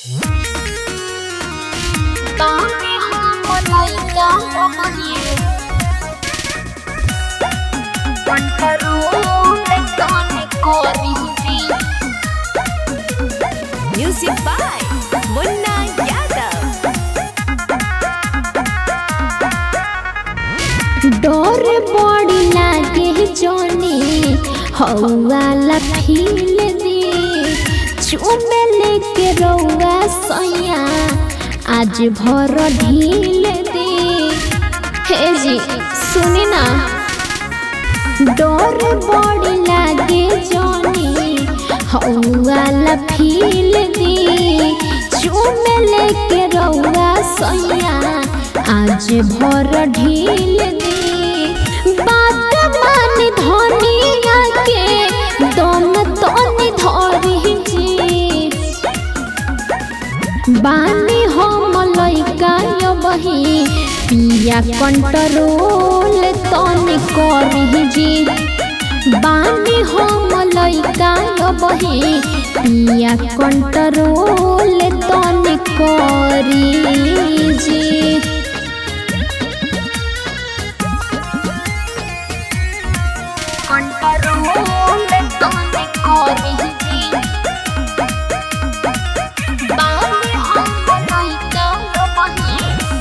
Dami hamalaika omani Pantarule tane korihdi Music by Munna Yadav. डर बड़ी लागे जोनी हौवाला फील दे चुमे लेके रौआ सैया आज भर ढील दे हे जी सुनी ना डर बड़ी लागे जोनी हौवाला फील दे चुमे लेके रौआ सैया आज भर ढील दे बात मानी धनिया के दम तनी धरी जी बानी हम लइका बही पिया कंट्रोल तनी करी जी बानी हम लइका बही पिया कंट्रोल तनी करी जी कंट्रोल तने करही बानी हम लइका बही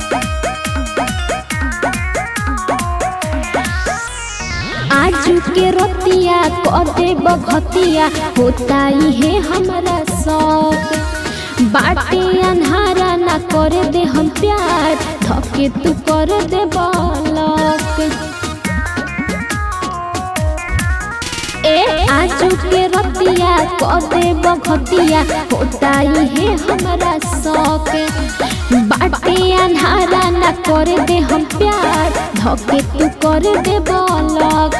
आज के रतिया कदे बघतिया होता ही है हमारा शौक बाटे अन्हारा ना करे दे हम प्यार थके तू कर दे बालक ए आजू के रतिया कदे बघतिया होता ही है हमारा शौक बाटे अन्हारा ना करे दे हम प्यार धके तू कर दे बालक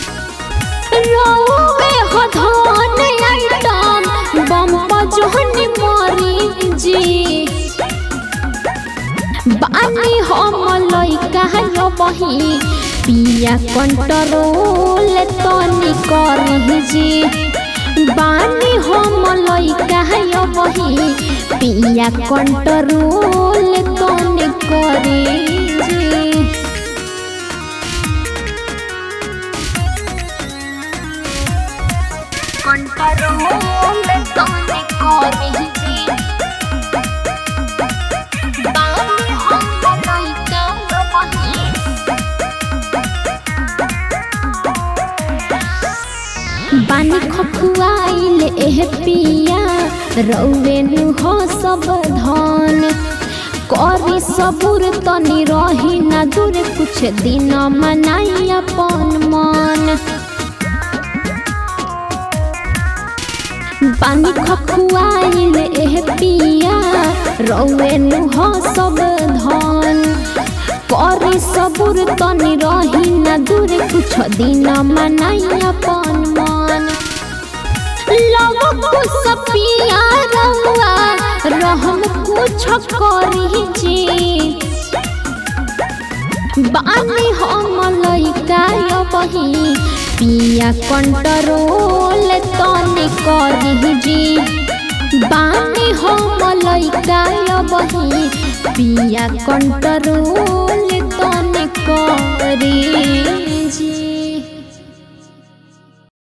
रोवे हो धन आइटम बम जोहनी मारी जी बानी हम लइका यो बही पिया कंट्रोल तनी करही जी बानी हम लइका यो बही पिया कंट्रोल तनी करी जी कंट्रोल तनी करही जी बानी हम लइका यो बही बानी खखुआइल एह पिया रौवे हो सब धन करी सबुर तनी रही ना दूर कुछ दिन मनाई अपन मन बानी खखुआइल एह पिया रौवे हो सब धन करी सबुर तनी रही ना दूर कुछ दिन मनाई अपन मन लव कुछ पिया रहुआ रहम कुछ करी जी बानी हम लइका यो बही पिया कंट्रोल तनी करी जी बानी हम लइका यो बही पिया कंट्रोल तनी करी जी